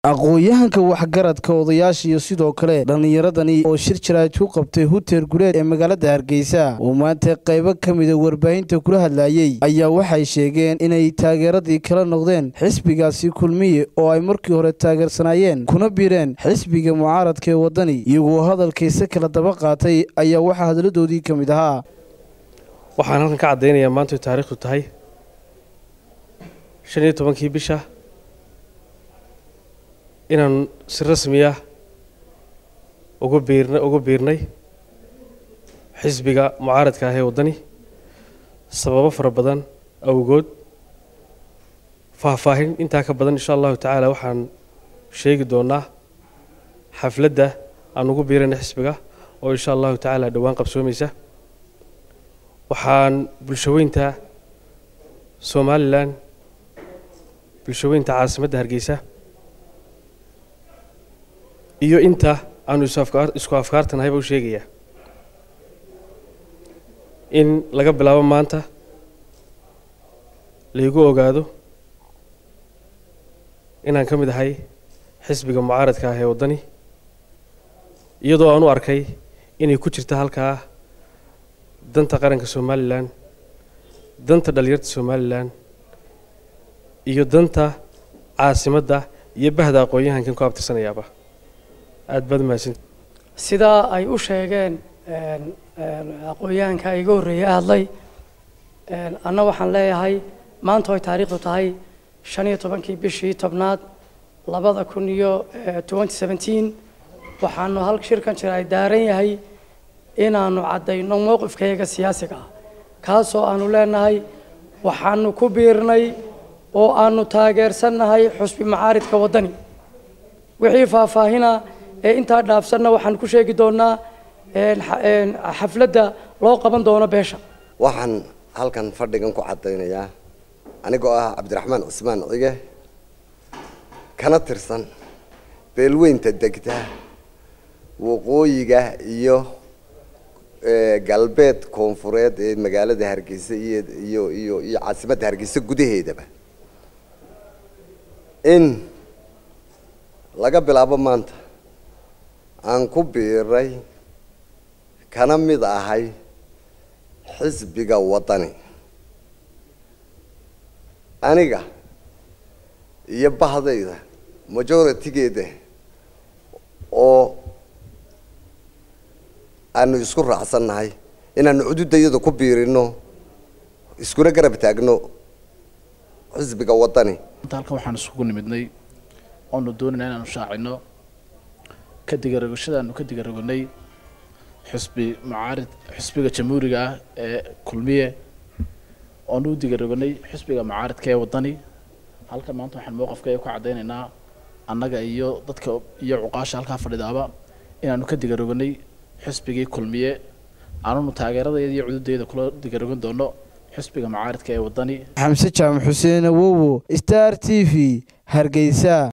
aqoon-yahanka waxgaradka odayaasha iyo sidoo kale dhallinyaradani oo shir jaraaj ku qabtay huteer guleed ee magaalada hargeysa oo maanta qaybo ka mida warbaahinta kula hadlayey ayaa waxay sheegeen inay taageeradii kala noqdeen xisbigaasi kulmiye oo ay markii hore taageersanaayeen kuna biireen xisbiga mucaaradka ee waddani iyagoo hadalkiisa kala daba qaatay ayaa waxaa hadaladoodii ka mid ahaa waxaan halkan ka caddaynayaa maantu taariikhdu tahay shan iyo tobankii bisha inaan si rasmiya ugu biirna ugu biirnay xisbiga mucaaradka ah ee waddani sababo fara badan awgood faahfaahin intaa ka badan insha allahu tacaala waxaan sheegi doonaa xafladda aan ugu biirayna xisbiga oo insha allahu tacaala dhowaan qabsoomaysa waxaan bulshaweynta somalilan bulshaweynta caasimadda hargeysa iyo inta aanu isku afkaartanahayba u sheegayaa in laga bilaabo maanta laygu ogaado inaan ka mid ahay xisbiga mucaaradka ah ee waddani iyadoo aan u arkay inay ku jirta halkaa danta qaranka somalilan danta dhalinyarta somalilan iyo danta caasimadda iyo bahda aqoon-yahankan ku abtirsanayaaba aada baad mahadsanti sidaa ay u sheegeen aqoon-yahanka iga horreeyay hadlay anna waxaan leeyahay maanta oy taariikhdu tahay shan iyo tobankii bishii tobnaad labada kun iyo twenty seventeen waxaanu hal shirkan jira ay daaran yahay inaanu caddayno mowqifkayaga siyaasiga ah kaasoo aanu leenahay waxaanu ku biirnay oo aanu taageersannahay xusbi macaaridka waddani wixii faahfaahina ee intaa dhaafsanna waxaan ku sheegi doonaa xafladda loo qaban doono beesha waxaan halkan fadhigan ku caddaynayaa anigoo ah cabdiraxmaan cusmaan cige kana tirsan beelweynta degta waqooyiga iyo galbeed koonfureed ee magaalada hargeysa iyo iyo iyo iyo caasimadda hargeysa gudaheedaba in laga bilaabo maanta aan ku biiray kana mid ahay xisbiga waddani aniga iyo bahdayda majoritigeeda oo aanu isku raacsannahay inaanu cududayada ku biirino iskuna garab taagno xisbiga waddani halkan waxaan isugu nimidnay oonu doonayna inaanu shaacino ka digarogashadaanu ka digaragonay xusbi mucaarid xusbiga jamhuuriga ah ee kulmiye oonu u digaragonay xusbiga mucaaridka ee waddani halkan maanta waxaan mowqafkaya ku caddaynaynaa annaga iyo dadka iyo cuqaasha halkaa fadhidaaba inaanu ka digaroganay xusbigii kulmiye aanunu taageeradayda iyo cududayda kula digarogan doono xusbiga mucaaridka ee waddani xamse jaamac xuseen awowo star t v hargeysa